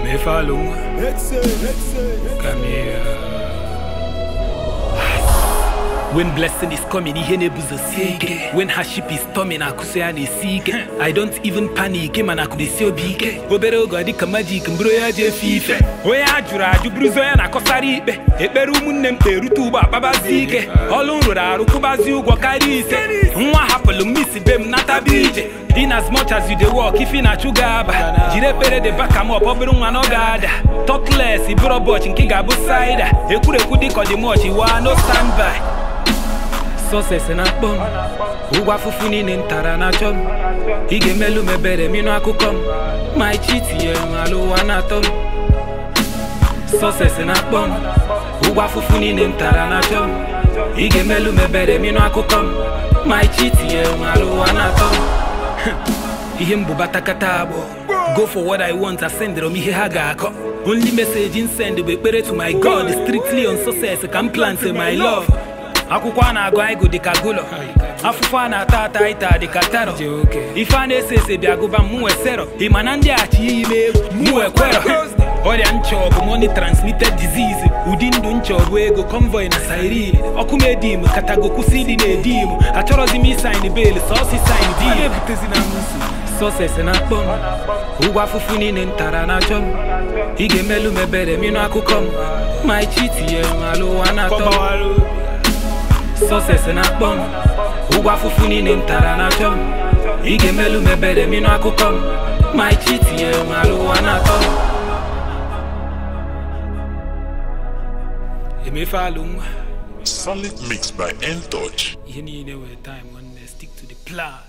emefe nwa Come here. When blessing is coming, ihe na-ebuzosi ike When hardship is storming, akụso ya na-esi ike I don't even panic, mana akụdesi obi ike Obere oge ọ dịka magic, mbụrụ ya ji efe ife Onye a jụrụ ajụ bụrụzi onye na-akọsara ikpe Ekpere ụmụnne m kperute ugbo akpabazi ike Ọlụ m rụrụ arụ kwụbazi ụgwọ karịa ise Nwa hapụrụ m isi be m nataba ije In as much as you dey work, ife na-achụ gị aba Jiri ekpere dị baka m ọ bụrụ nwa na ọ ga-ada Talkless, iburu ụbọchị nke ga-abụ saida Ekwurekwu dịka ọdịmọchị wa no stand by sọses na-akpọ m ụgwọ afụfụ niile m tara na-achọ m ị ga-emelụ m ebere m ịnụ akụkọ m ma ichi tinyere m ala ụwa na-atọ m sọses na-akpọ m ụgwọ afụfụ niile m tara na-achọ m ị ga-emelụ m ebere m ịnụ akụkọ m ma ichi tinyere m ala ụwa na-atọ m ihe m bụ batakata agbọ go for what i want asendịrọ m ihe ha ga-akọ only message in send bụ ekpere to my god strictly on success ka m plant my love akwụkwọ a na-agụ aịgụ dịka gụlọ afụfụ a na-ata ata ịta dịka taro ife a na-ese ese bịa gụba m wesero ị ma na ndị achị iyi m egwu m wekwero ọrịa ncha ọ bụ money transmitted disease ụdị ndụ ncha ọ bụ ego convoy na siren ọkụ m edim katago kwụsị ịdị na-edim achọrọzi m isain bel sọsi sain di sọses na-akpọ m ụgwọ afụfụ niile m tara na-achọ m ị ga-emelụ m ebere m ịnụ akụkọ m ma ichi tinyere m ala ụwa na-atọ m sọses na-akpọ m ụgwọ afụfụ niile m tara na-achọ m ị ga-emelụ m ebere m ịnụ akụkọ m ma ichi tinyere m ala ụwa na-atọ m emefe alụ nwa Solid mix by N Touch. ihe niile were time nwanne stick to the plan